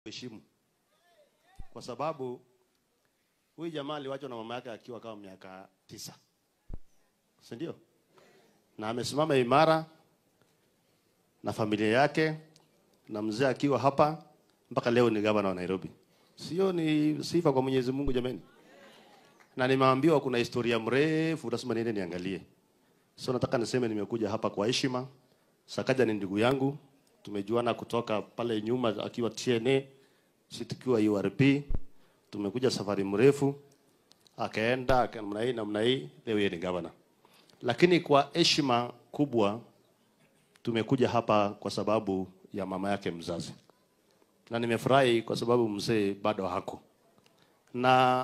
heshimu kwa sababu huyu jamaa aliwachwa na mama yake akiwa kama miaka tisa, si ndio? Na amesimama imara na familia yake na mzee akiwa hapa mpaka leo ni gavana wa Nairobi. Sio ni sifa kwa Mwenyezi Mungu jameni? Na nimeambiwa kuna historia mrefu, lazima niende niangalie. So nataka niseme nimekuja hapa kwa heshima. Sakaja ni ndugu yangu, tumejuana kutoka pale nyuma akiwa TNA, sisi tukiwa URP. Tumekuja safari mrefu, akaenda namna hii namna hii, leo yeye ni gavana. Lakini kwa heshima kubwa tumekuja hapa kwa sababu ya mama yake mzazi, na nimefurahi kwa sababu mzee bado hako na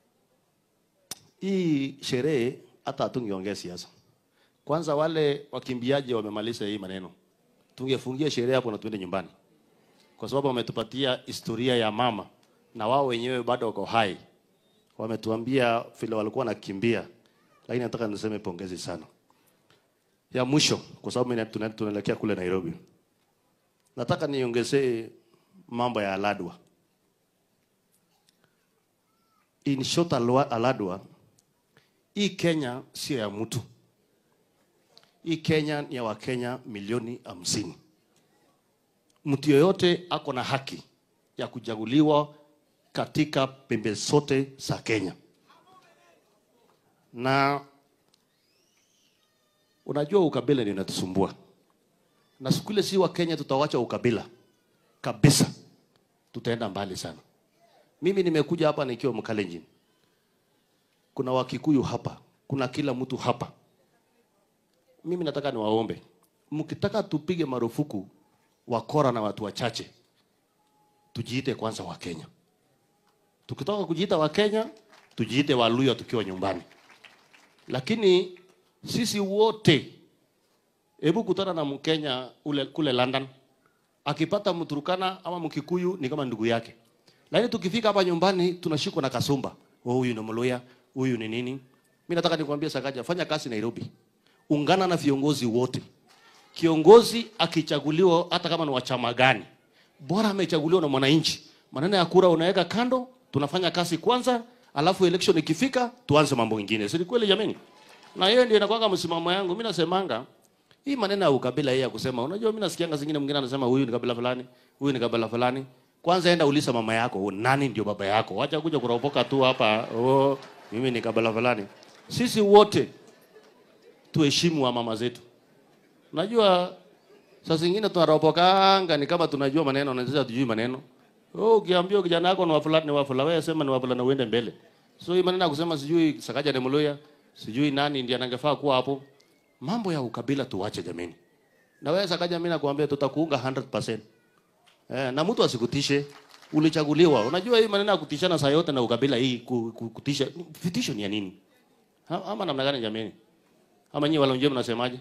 hii sherehe hata hatungeongea siasa. Kwanza wale wakimbiaji wamemaliza hii maneno, tungefungia sherehe hapo na tuende nyumbani, kwa sababu wametupatia historia ya mama na wao wenyewe bado wako hai, wametuambia vile walikuwa wanakimbia. Lakini nataka niseme pongezi sana. Ya mwisho, kwa sababu mimi tuna- tunaelekea kule Nairobi, nataka niongezee mambo ya Aladwa. In short, Alwa- Aladwa, hii Kenya sio ya mtu. Hii Kenya ni ya Wakenya milioni hamsini. Mtu yoyote ako na haki ya kuchaguliwa katika pembe zote za Kenya, na unajua ukabila ndio inatusumbua, na siku ile si wa Kenya tutawacha ukabila kabisa, tutaenda mbali sana. Mimi nimekuja hapa nikiwa Mkalenjin, kuna Wakikuyu hapa, kuna kila mtu hapa. Mimi nataka niwaombe, mkitaka tupige marufuku wakora na watu wachache, tujiite kwanza wa Kenya. Tukitoka kujiita wa Kenya, tujiite Waluya tukiwa nyumbani. Lakini sisi wote, hebu kutana na Mkenya ule kule London, akipata Mturukana ama Mkikuyu ni kama ndugu yake, lakini tukifika hapa nyumbani tunashikwa na kasumba. Oh, huyu ni Mluya, huyu ni nini? Mimi nataka nikwambie Sakaja, fanya kazi Nairobi, ungana na viongozi wote. Kiongozi akichaguliwa, hata kama ni wa chama gani, bora amechaguliwa na mwananchi. Maneno ya kura unaweka kando, tunafanya kazi kwanza, alafu election ikifika tuanze mambo mengine. Si ni kweli jameni? Na hiyo ndio inakuwa msimamo yangu. Mimi nasemanga hii maneno ya ukabila hii ya kusema, unajua mimi nasikianga zingine mwingine anasema huyu ni kabila fulani, huyu ni kabila fulani. Kwanza enda uliza mama yako, nani ndio baba yako? Wacha kuja kuropoka tu hapa, oh, mimi ni kabila fulani. Sisi wote tuheshimu wa mama zetu. Najua saa zingine tunaropokanga ni kama tunajua maneno na sisi hatujui maneno. Oh, ukiambia kijana yako ni wa fulani ni wa fulani, wewe sema ni wa fulani na uende mbele. So hii maneno ya kusema sijui Sakaja ni Mluya, sijui nani ndiye anangefaa kuwa hapo. Mambo ya ukabila tuwache jameni. Na wewe Sakaja, mimi nakwambia tutakuunga 100%. Eh, na mtu asikutishe. Ulichaguliwa. Unajua hii maneno ya kutishana saa yote na ukabila hii ku- ku- kutisha. Vitisho ni ya nini? Ha- Ama namna gani jameni? Ama nyinyi wala mnasemaje?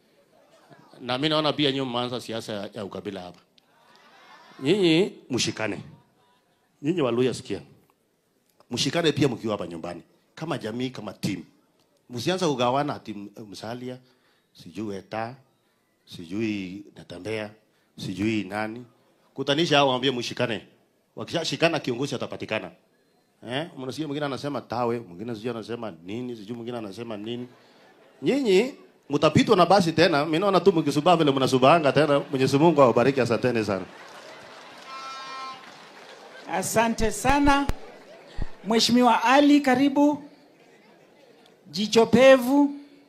Na mimi naona pia nyinyi mmeanza siasa ya, ya ukabila hapa. Nyinyi mshikane. Nyinyi Waluya sikia. Mshikane pia mkiwa hapa nyumbani kama jamii kama team. Msianza kugawana ati m- Msalia, sijui Eta, sijui Natembea, sijui nani. Kutanisha hao waambie mshikane. Wakishashikana kiongozi atapatikana. Eh, mnasikia mwingine anasema tawe, mwingine sijui anasema nini, sijui mwingine anasema nini. Nyinyi mtapitwa na basi tena. Mimi naona tu mkisubaa vile mnasubanga tena. Mwenyezi Mungu awabariki, asanteni sana. Asante sana Mheshimiwa Ali, karibu. Jicho pevu.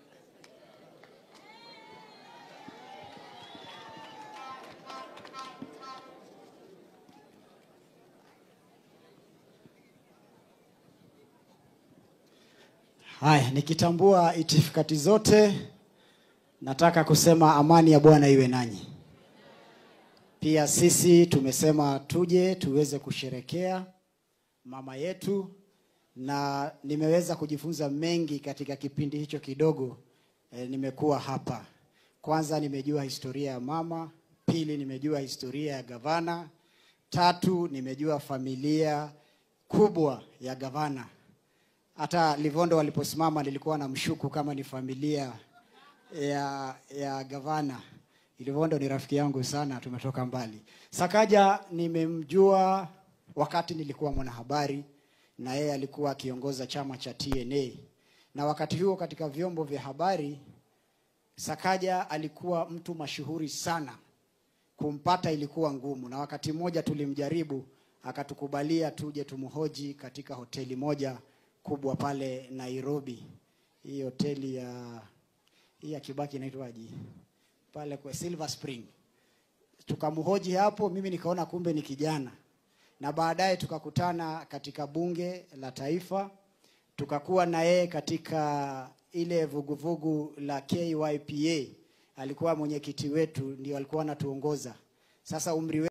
Haya, nikitambua itifakati zote, nataka kusema amani ya Bwana iwe nanyi. Pia sisi tumesema tuje tuweze kusherekea mama yetu, na nimeweza kujifunza mengi katika kipindi hicho kidogo e, nimekuwa hapa. Kwanza nimejua historia ya mama, pili nimejua historia ya gavana, tatu nimejua familia kubwa ya gavana hata Livondo waliposimama nilikuwa na mshuku kama ni familia ya, ya gavana, Ilivondo ni rafiki yangu sana, tumetoka mbali. Sakaja nimemjua wakati nilikuwa mwanahabari na yeye alikuwa akiongoza chama cha TNA, na wakati huo katika vyombo vya habari Sakaja alikuwa mtu mashuhuri sana, kumpata ilikuwa ngumu, na wakati mmoja tulimjaribu, akatukubalia tuje tumhoji katika hoteli moja kubwa pale Nairobi. Hii hoteli ya hii ya Kibaki inaitwaje? Pale kwa Silver Spring. Tukamhoji hapo, mimi nikaona kumbe ni kijana, na baadaye tukakutana katika bunge la taifa, tukakuwa na yeye katika ile vuguvugu la KYPA. Alikuwa mwenyekiti wetu, ndio alikuwa anatuongoza. Sasa umri